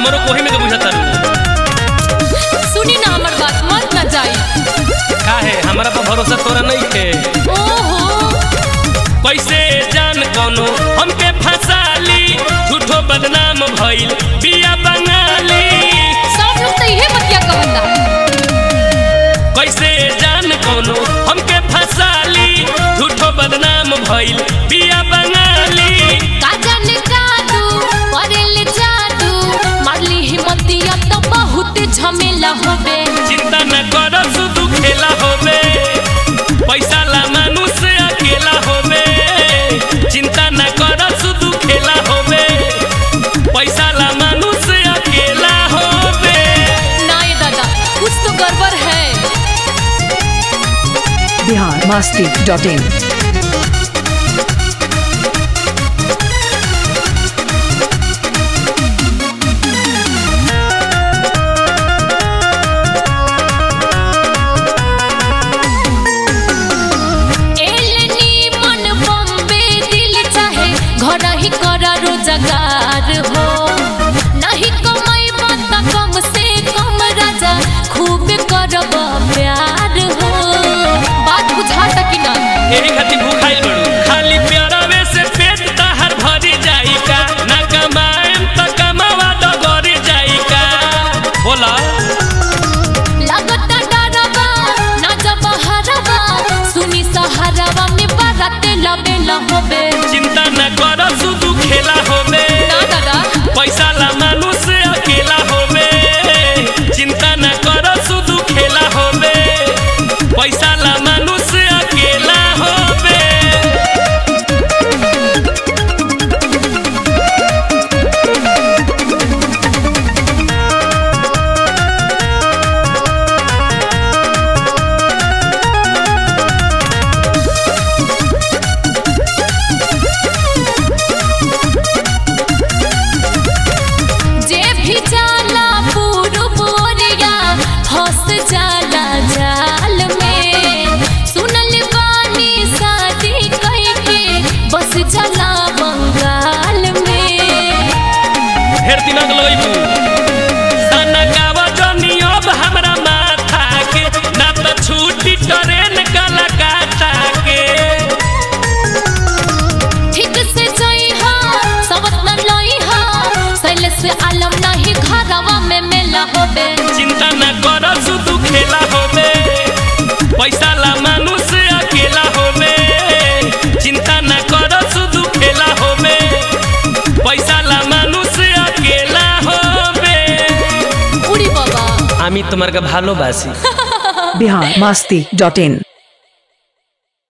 हमरो कोही में के बुझता रू सुनी ना हमर बात मत न जाई काहे हमरा पर भरोसा तोरा नहीं थे ओहो कैसे जान कोनो हमके फंसाली झूठो बदनाम भइल बिया बंगाली सब लोग तो इहे बतिया कहता कैसे जान कोनो हमके फंसाली झूठो बदनाम भइल बिया बंगाली का जाने कादू परेल जादू मारली हिम्मतिया तो बहुत झमेला होबे चिंता न कर शुधु खेला होबे पैसा ला मानुष अकेला होबे चिंता न कर शुधु खेला होबे पैसा ला मानुष अकेला होबे ना ये दादा कुछ तो गड़बड़ है बिहार मस्ती डॉट इन एलनी मन बम्बे दिल चाहे घर ही कर रोजगार हो नहीं कमाई बात कम से कम राजा खूब करब प्यार हो बात बुझाता कि ना एही खातिर भूखाइल बड़ू खाली प्यारवे से पेट तहर भरी जाई का ना कमाएम त कमावा डगरी जाई का बोला लगता डरवा ना जब हरवा सुनी सहारवा में बाराते लबे लहोबे चिंता न कर शुधु खेला होबे ना दादा पैसा ला मानुष अकेला होबे चिंता न कर शुधु खेला होबे पैसा ला मानुष अकेला होबे जे भी जाला पूरब ओरिया फंस जाला जाल में सुनल बानी शादी कई के बस जाला बंगाल में ढेर दिनक लइबू सना गावा जनी अब हमरा माथा के ना त छूटी ट्रेन कलकत्ता के ठीक से जई हा सबत न लई हा सैल से आलम नहीं घरवा में मेला होबे चिंता न कर शुधु खेला होबे पैसा ला मानुष अकेला होबे चिंता न कर शुधु खेला होबे पैसा ला मानुष अकेला होबे उड़ी बाबा আমি তোমার ভালোবাসি बिहार मस्ती डॉट इन